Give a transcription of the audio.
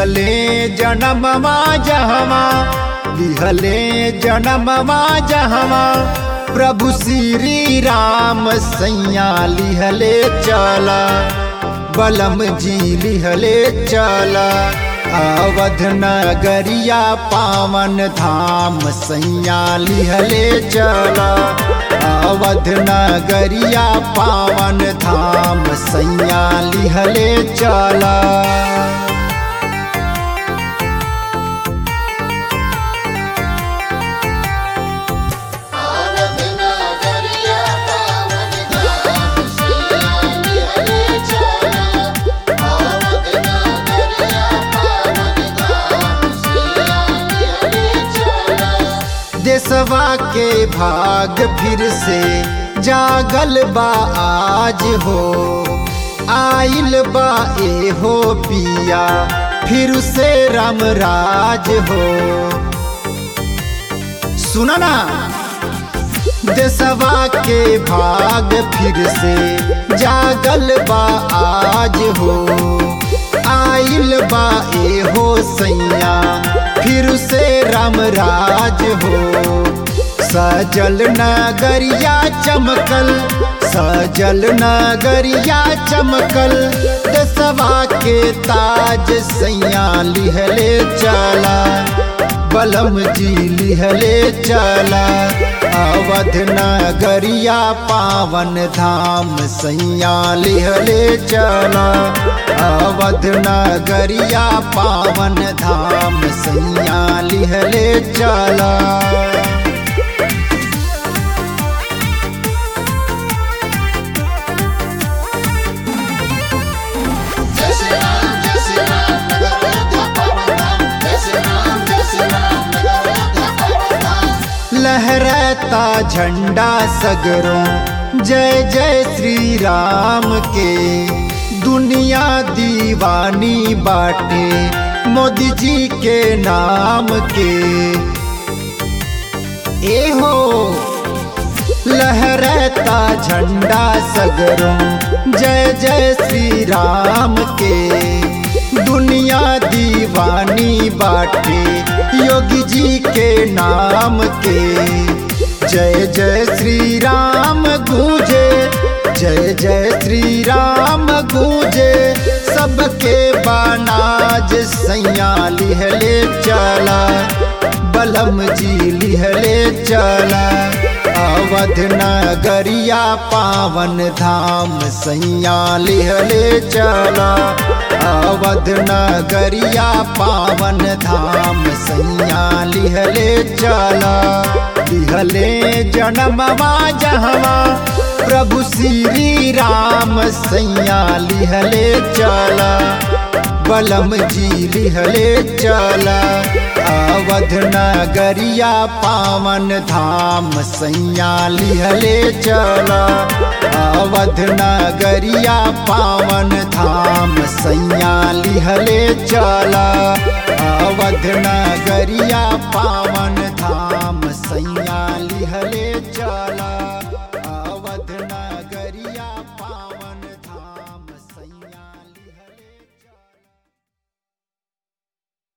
लिहले जनमवा जहवा लिहले जनमवा जहवा प्रभु श्री राम सैया लिहले चला बलम जी लिहले चला अवध नगरिया पावन धाम सैया लिहले चला अवध नगरिया पावन धाम सैया लिहले चला आवत नगरिया पावन धाम सैया लिहले चला आवत नगरिया पावन धाम सैया लिहले चला देशवा के भाग फिर से जागल बा आज हो आइल बा ए हो पिया फिर से राम राज हो सुना ना देशवा के भाग फिर से जागल बा आज हो आइल बा ए हो सैया फिर से राम राज हो सजल नगरिया चमकल सजल नगरिया चमकल दसवा के ताज सैया लिहले चला बलम जी लिहले चला अवध नगरिया पावन धाम सैया लिहले चला अवध नगरिया पावन धाम सैया लिहले चला जय श्री राम जय श्री राम नगर अयोध्या पावन धाम जय श्री राम जय श्री राम नगर अयोध्या पावन धाम लहराता झंडा सगरों जय जय श्री राम के दुनिया दीवानी बाटे मोदी जी के नाम के ए हो लहराता झंडा सगरों जय जय श्री राम के दुनिया दीवानी बाटे योगी जी के नाम के जय जय श्री राम गूंजे जय जय श्री राम गूंजे सबके बानाज सैया लिहले चला बलम जी लिहले चला अवध नगरिया पावन धाम सैया लिहले चला अवध नगरिया पावन धाम सैया लिहले चला लिहले जनमवा जहवा प्रभु श्री राम सैया लिहले चला बलम जी लिहले चला अवध नगरिया पावन धाम सैया लिहले चला अवध नगरिया पावन धाम सैया लिहले चला अवध नगरिया पावन धाम सैया लिहले चला